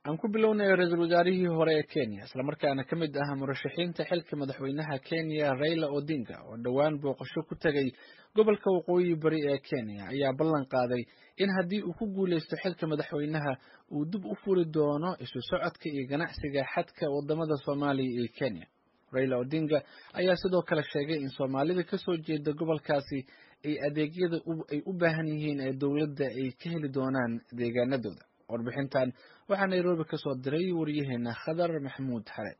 aan ku bilownay ra-iisul wasaarihii hore ee kenya islamarkaana ka mid ah murashaxiinta xilka madaxweynaha kenya raila odinga oo dhowaan booqasho ku tegay gobolka waqooyi bari ee kenya ayaa ballan qaaday in haddii uu ku guuleysto xilka madaxweynaha uu dib u furi doono isu socodka iyo ganacsiga xadka wadamada soomaaliya iyo kenya raila odinga ayaa sidoo kale sheegay in soomaalida kasoo jeeda gobolkaasi ay adeegyada ay u baahan yihiin ee dowladda ay ka heli doonaan deegaanadooda warbixintan waxaa nairobi ka soo diray wariyaheena khadar maxamuud xare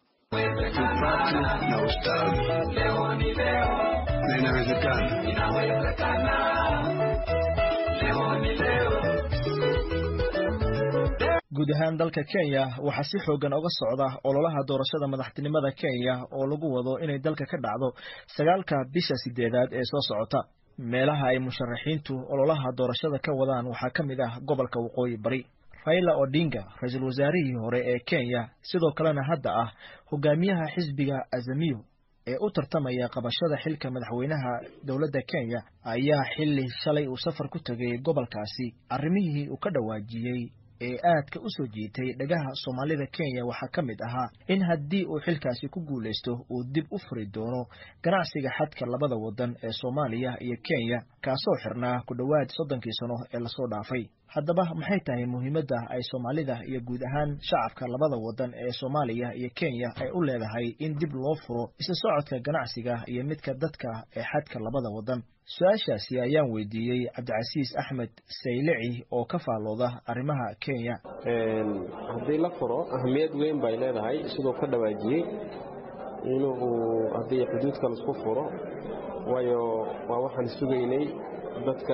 guud ahaan dalka kenya waxaa si xoogan oga socda ololaha doorashada madaxtinimada kenya oo lagu wado inay dalka ka dhacdo sagaalka bisha sideedaad ee soo socota meelaha ay musharaxiintu ololaha doorashada ka wadaan waxaa ka mid ah gobolka waqooyi bari raila odinga ra-iisul wasaarihii hore ee kenya sidoo kalena hadda ah hogaamiyaha xisbiga azamiyo ee u tartamaya qabashada xilka madaxweynaha dowladda kenya ayaa xili shalay uu safar ku tegay gobolkaasi arrimihii uu ka dhawaajiyey ee aadka u soo jiitay dhagaha soomaalida kenya waxaa ka mid ahaa in haddii uu xilkaasi ku guulaysto uu dib u furi doono ganacsiga xadka labada wadan ee soomaaliya iyo kenya kaasoo xirnaa ku dhowaad soddonkii sano ee lasoo dhaafay haddaba maxay tahay muhiimadda ay soomaalida iyo guud ahaan shacabka labada wadan ee soomaaliya iyo kenya ay u leedahay in dib loo furo isla socodka ganacsiga iyo midka dadka ee xadka labada wadan su-aashaasi ayaan weydiiyey cabdicasiis axmed saylici oo ka faallooda arrimaha kenya haddii la furo ahamiyad weyn bay leedahay siduu ka dhawaajiyey inuu haddii xuduudka laisku furo waayo waa waxaan sugaynay dadka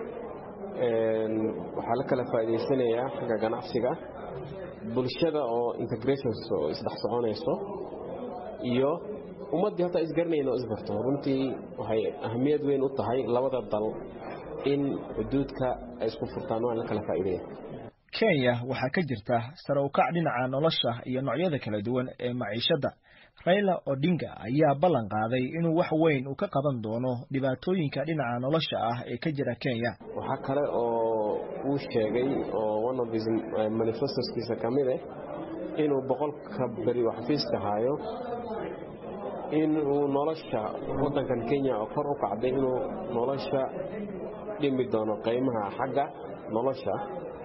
waxaa la kala faa'idaysanayaa xagga ganacsiga bulshada oo integrations oo isdhex soconayso iyo ummaddii hataa isgaranayna oo isbarto runtii waxay ahamiyad weyn u tahay labada dal in xuduudka ay isku furtaan waan la kala faa'iidaya kenya waxaa ka jirta sare ukac dhinaca nolosha iyo noocyada kala duwan ee maciishadda raila odinga ayaa ballan qaaday inuu wax weyn uu ka qaban doono dhibaatooyinka dhinaca nolosha ah ee ka jira kenya waxaa kale oo uu sheegay oo one of his manifestoskiisa ka mid ah inuu boqolka beri oo xafiiska haayo in uu nolosha waddankan kenya oo kor u kacday inuu nolosha dhimi doono qiimaha xagga nolosha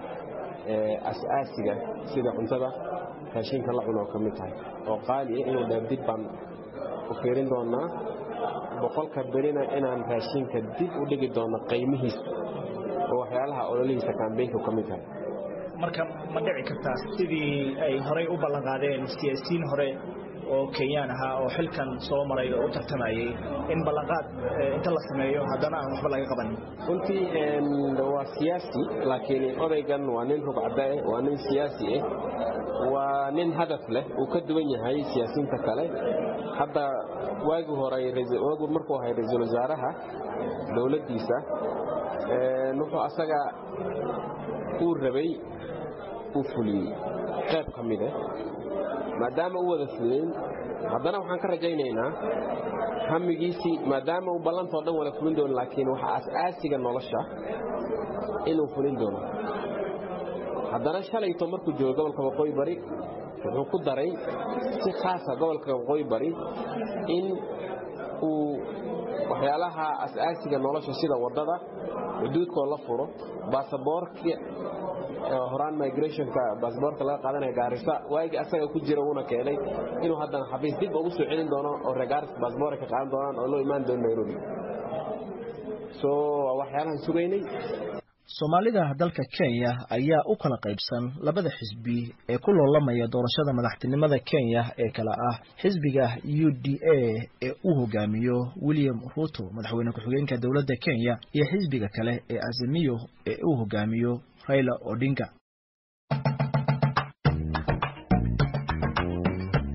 as-aasiga sida cuntada raashinka la cuno oo ka mid tahay oo qaali ah inuu dheer dib baan u fiirin doonaa boqolka berina inaan raashinka dib u dhigi doono qiimihiisa oo waxyaalaha ololihiisa kambeynka ka mid tahay marka ma dhici kartaa sidii ay horey u ballan qaadeen siyaasiyiin hore oo kenyaan ahaa oo xilkan soo maray oo u tartamayay in ballanqaad inta la sameeyo haddana aan waxba laga qabanin runtii waa siyaasi laakiin odaygan waa nin rugcadaeh waa nin siyaasi ah waa nin hadaf leh uu ka duwan yahay siyaasiyiinta kale hadda waagii hore waagii markuu ahay ra-iisul wasaaraha dowladdiisa wuxuu asaga uu rabay uu fuliyey qayb ka mid ah maadaama u wada fulin haddana waxaan ka rajaynaynaa hamigiisii maadaama uu ballantao dhan wada fulin doono laakiin waxa as-aasiga nolosha inuu fulin doono haddana shalayto markuu joogo gobolka waqooyi bari wuxuu ku daray si khaasa gobolka waqooyi bari in uu waxyaalaha as-aasiga nolosha sida waddada xuduudkoo la furo baasaboorka horaan migrationka baasboorka laga qaadanaya gaarisa waagii asaga ku jira uuna keenay inuu haddana xafiis dib ugu soo celin doono oo reer gaaris baasboorka ka qaadan doonaan oo loo imaan doono nairobi so waa waxyaalahan sugaynay soomaalida dalka kenya ayaa u kala qaybsan labada xisbi ee ku loolamaya doorashada madaxtinimada kenya ee kale ah xisbiga u d a ee uu hogaamiyo william ruto madaxweyne ku-xigeenka dowladda kenya iyo xisbiga kale ee azamiyo ee uu hogaamiyo raila odinga